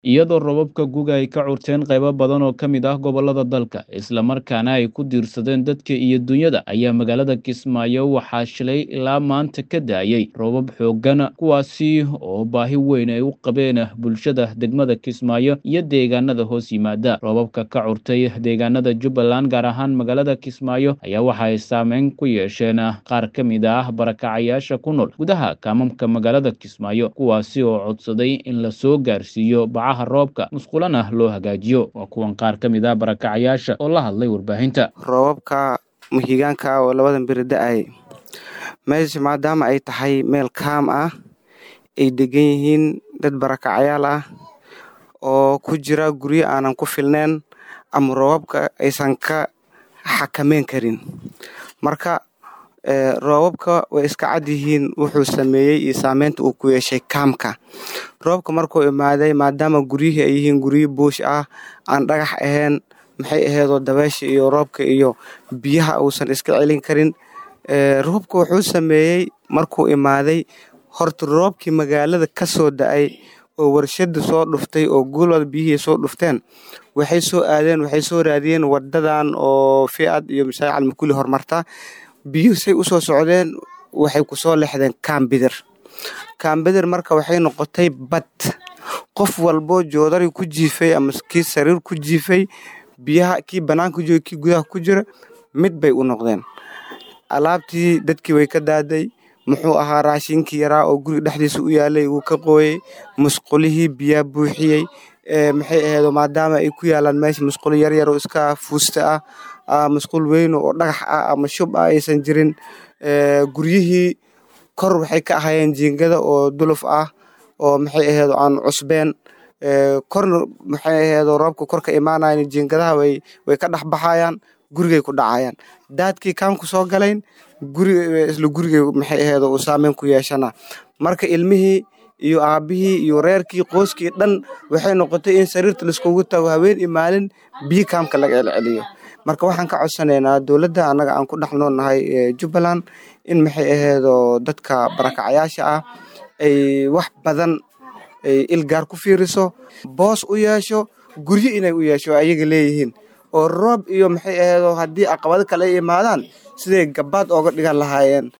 iyadoo roobabka guga ay ka curteen qaybo badan oo ka mid ah gobollada dalka islamarkaana ay ku diirsadeen dadka iyo dunyada ayaa magaalada kismaayo waxaa shilay ilaa maanta ka daayey roobab xooggan kuwaasi oo baahi weyn ay u qabeen bulshada degmada kismaayo iyo deegaanada hoos yimaada roobabka ka curtay deegaanada jubbaland gaar ahaan magaalada kismaayo ayaa waxa ay saameyn ku yeesheen qaar ka mid ah barakacayaasha ku nool gudaha kaamamka magaalada kismaayo kuwaasi oo codsaday in la soo gaarsiiyo roobka musqulana loo hagaajiyo waa kuwan qaar ka mid ah barakacayaasha oo la hadlay warbaahinta roobabka muhigaanka oo labadan beri da-ay meesha maadaama ay tahay meel kaam ah ay degan yihiin dad barakacayaal ah oo ku jira guryo aanan ku filneen ama roobabka aysan ka xakameyn karin marka roobabka way iska cad yihiin wuxuu sameeyey iyo saameynta uu ku yeeshay kaamka roobka markuu imaaday maadaama guryihii ay yihiin guryo buush ah aan dhagax ahayn maxay aheedoo dabeesha iyo roobka iyo biyaha uusan iska celin karin roobka wuxuu sameeyey markuu imaaday horta roobkii magaalada ka soo da-ay oo warshada soo dhuftay oo guulwada biyihii soo dhufteen waxay soo aadeen waxay soo raadiyeen wadadan oo fiad iyo mashaaric almakuli hormarta biyuhu say u soo socdeen waxay ku soo lexdeen kaambidir kaambidir marka waxay noqotay bad qof walboo joodari ku jiifay ama kii sariir ku jiifay biyaha kii banaanka jooga kii gudaha ku jira mid bay u noqdeen alaabtii dadkii way ka daaday muxuu ahaa raashinkii yaraa oo guriga dhexdiisa u yaalay wuu ka qooyey musqulihii biyaa buuxiyey maxay aheedo maadaama ay ku yaalaan meesha musqulo yaryar oo iska fuusta ah musqul weyn oo dhagax ah ama shub ah aysan jirin guryihii kor waxay ka ahaayeen jiingada oo duluf ah oo maxay aheedo aan cusbeen korna maxay aheedo roobka kor ka imaanayan jiingadaha way way ka dhex baxayaan gurigay ku dhacayaan daadkii kaamku soo galayn guriga isla gurigay maxay aheedo uu saameyn ku yeeshana marka ilmihii iyo aabihii iyo reerkii qooskii dhan waxay noqotay in sariirta laiskugu tago haween iyo maalin biyo kaamka laga celceliyo marka waxaan ka codsanaynaa dowladda annaga aan ku dhex noolnahay jubbaland in maxay aheedo dadka barakacayaasha ah ay wax badan ay ilgaar ku fiiriso boos u yeesho guryo inay u yeesho ayaga leeyihiin oo roob iyo maxay aheedo haddii caqabado kale ay imaadaan siday gabaad ooga dhigan lahaayeen